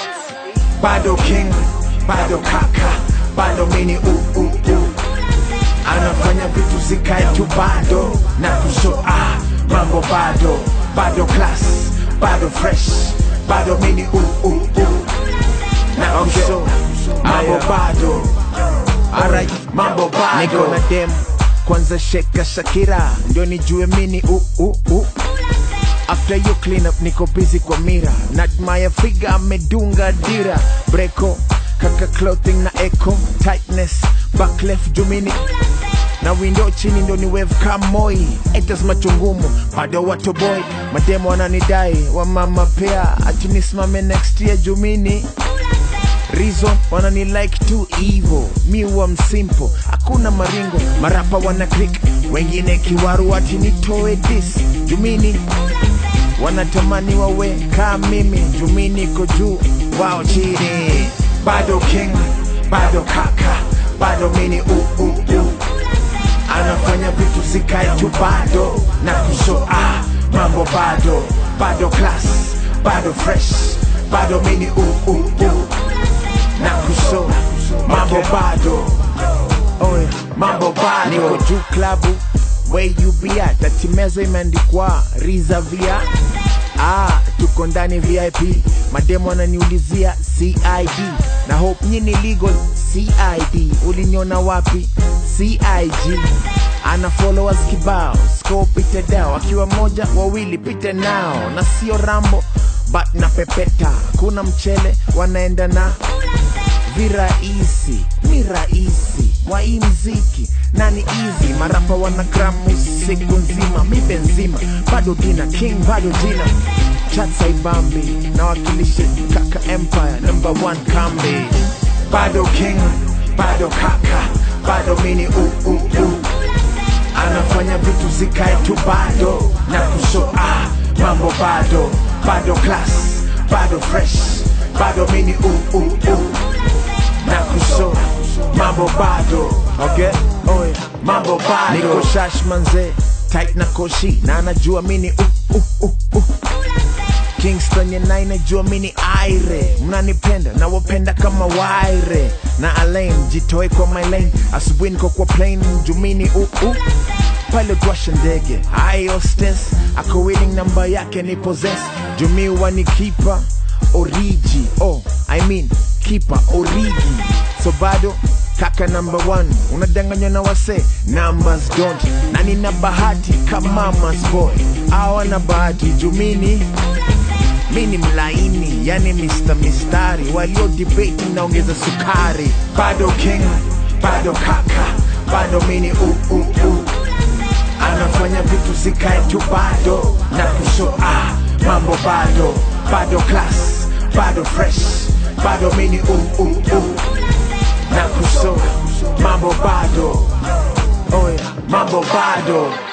bado king bado kaka bado mini uh, uh, uh. anafanya vitu zikae tu bado na kusho ah, mambo bado bado class bado fresh bado mini uh, uh, uh. na kusho mambo bado Alright, mambo bado niko na dem kwanza sheka Shakira ndio nijue mini uh, uh, uh. After you clean up niko busy kwa mira Nadmaya figa amedunga dira Breko kaka clothing na echo Tightness back left jumini na window chini ndo ni wave kamoi etas machungumu bado watu boy mademo wananidai wa mama pea achinisimame next year jumini reason wanani like too evil mi huwa msimple hakuna maringo marapa wana click wengine kiwaru ati nitoe dis jumini wanatamani wawe kaa mimi jumini ko juu wao chini bado king bado kaka bado mini uh, uh, uh. anafanya vitu zikae tu bado na kusho ah, mambo bado bado class bado fresh bado mini uh, uh, uh. na kusho mambo bado Oe, mambo bado niko juu klabu where you be at ati meza imeandikwa rizavia ah, tuko ndani vip mademo ananiulizia cid na hope nyini legal cid uliniona wapi cig ana followers kibao sco pite dao akiwa moja wawili pite nao na sio rambo but na pepeta kuna mchele wanaenda na virahisi ni rahisi wa hii mziki nani easy marapa wana gramu siku nzima mibe nzima bado dina king bado dina chatsaibambi na wakilishe kaka empire number one kambi bado king bado kaka bado mini uh, uh, uh. anafanya vitu zikae tu bado na kusho ah, mambo bado bado class bado fresh bado mini uh, uh, uh na kusho mambo bado okay Oye, mambo bado niko shash manze tight na koshi na anajua mini uh, uh, uh, uh. Kingston ya nine najua mini aire mnanipenda na wapenda kama waire na alain jitoe kwa my lane asubuhi niko kwa plane jumini uh, uh. pilot washa ndege iostes ako winning namba yake ni possess jumi wani kipa origi oh i mean kipa origi so bado kaka number one unadanganywa na wase numbers don't na nina bahati kama mas boy awana bahati jumini mini mlaini yani Mr. Mistari walio debate naongeza sukari bado king bado kaka bado mini uh, uh, uh. anafanya vitu zikae tu bado na kusho ah, mambo bado bado class bado fresh bado mini uh, uh, uh. na kusho mambo bado Oye, mambo bado